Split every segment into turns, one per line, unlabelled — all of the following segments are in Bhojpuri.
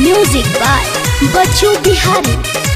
म्यूजिक बाय बच्चू बिहारी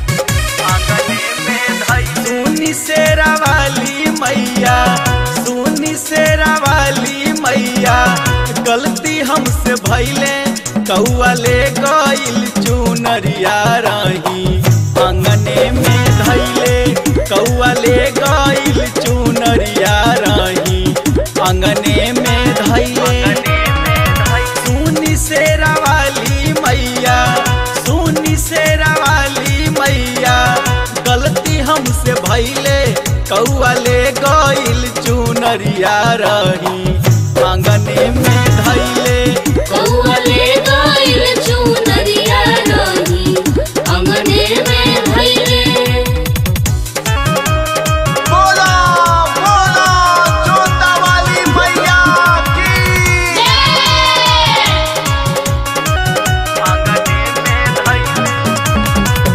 सुनी शेरा वाली मैया सुनी शेरा वाली मैया गलती हमसे भैले कौआ ले गइल चुनरिया रही अंगने में धैले कौआ ले गइल चुनरिया रही अंगने में धैले सुनी शेरा वाली मैया सुनी शेरा वाली मैया गलती हमसे भैले कौआ ले गइल चुनरिया रही आंगने में धैले
कौवले गइल चुनरिया रही अंगने में भइले
बोला बोला जोता वाली मैया की आंगने में धैले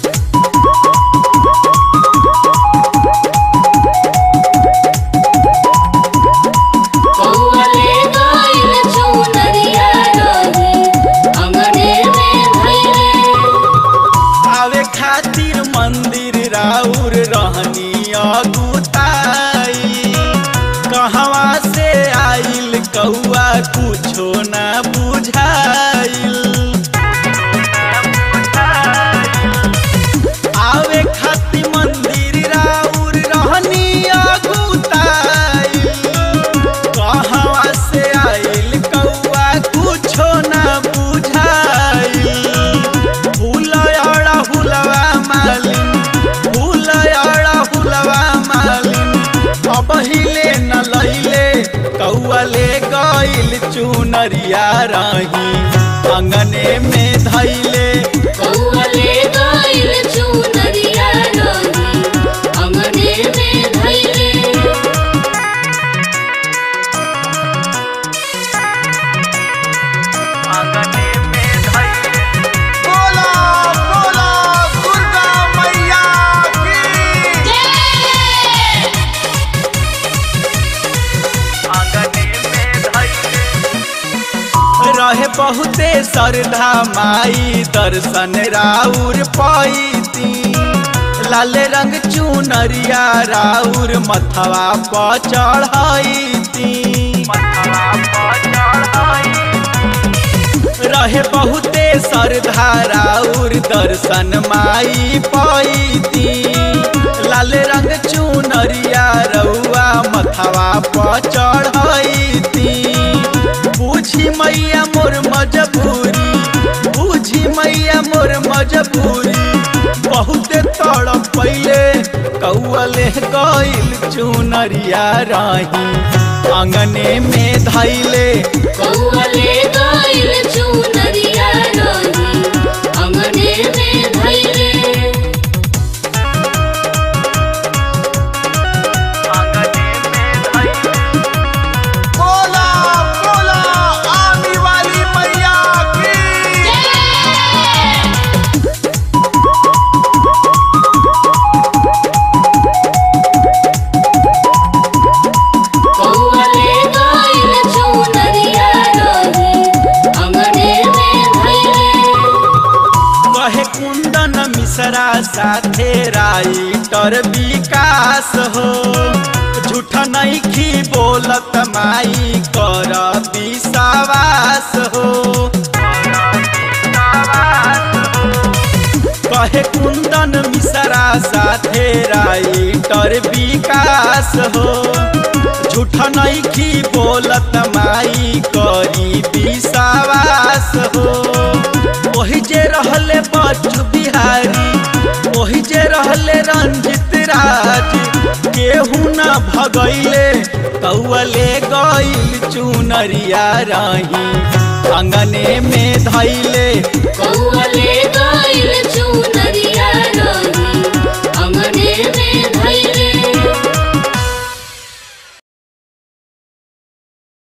कौवले गइल चुनरिया रही अंगने में भइले
आवे खातिर मंदिर राउर रहनी अगुताई कहवा से आइल कौआ कुछो ना बुझाइल आवे खातिर मंदिर राउर रहनी अगुताई कहवा से आइल कौआ कुछो ना बुझाइल फूल अड़ा हुलवा मालिन फूल अड़ा हुलवा मालिन अब हिले न लैले कौआ ले गइल चुनरिया रही अंगने में धैले
कौवले गइल चुनरिया रही अंगने में भइले
अंगने में धैले बोला बोला दुर्गा मैया की आंगने में धैले रहे बहुते श्रद्धा माई दर्शन राउर पैती लाल रंग चुनरिया राउर मथवा पर चढ़ैती रहे बहुते श्रद्धा राउर दर्शन माई पैती लाल रंग चुनरिया रउआ मथवा पर चढ़ैती बुझी मैया मोर मजबूरी बुझी मैया मोर मजबूरी बहुते तड़प पहिले कौअले गइल चुनरिया रही आंगने में धैले
कौवले गइल चुनरिया रही अंगने में भइले
बोला बोला आने वाली मैया की
कौवले गइल चुनरिया रही अंगने में भइले
कहे कुंदन मिश्रा साथे राइटर विकास हो झूठ नहीं खी बोलत माई कर विश्वास हो कहे कुंदन मिश्रा साथे राइटर विकास हो झूठ नहीं खी बोलत माई करी विश्वास हो वही जे रहले बच्चू बिहारी वही जे रहले रंजित राज केहू न भगैले कौअले गइल चुनरिया रही अंगने में धैले
कौवले गइल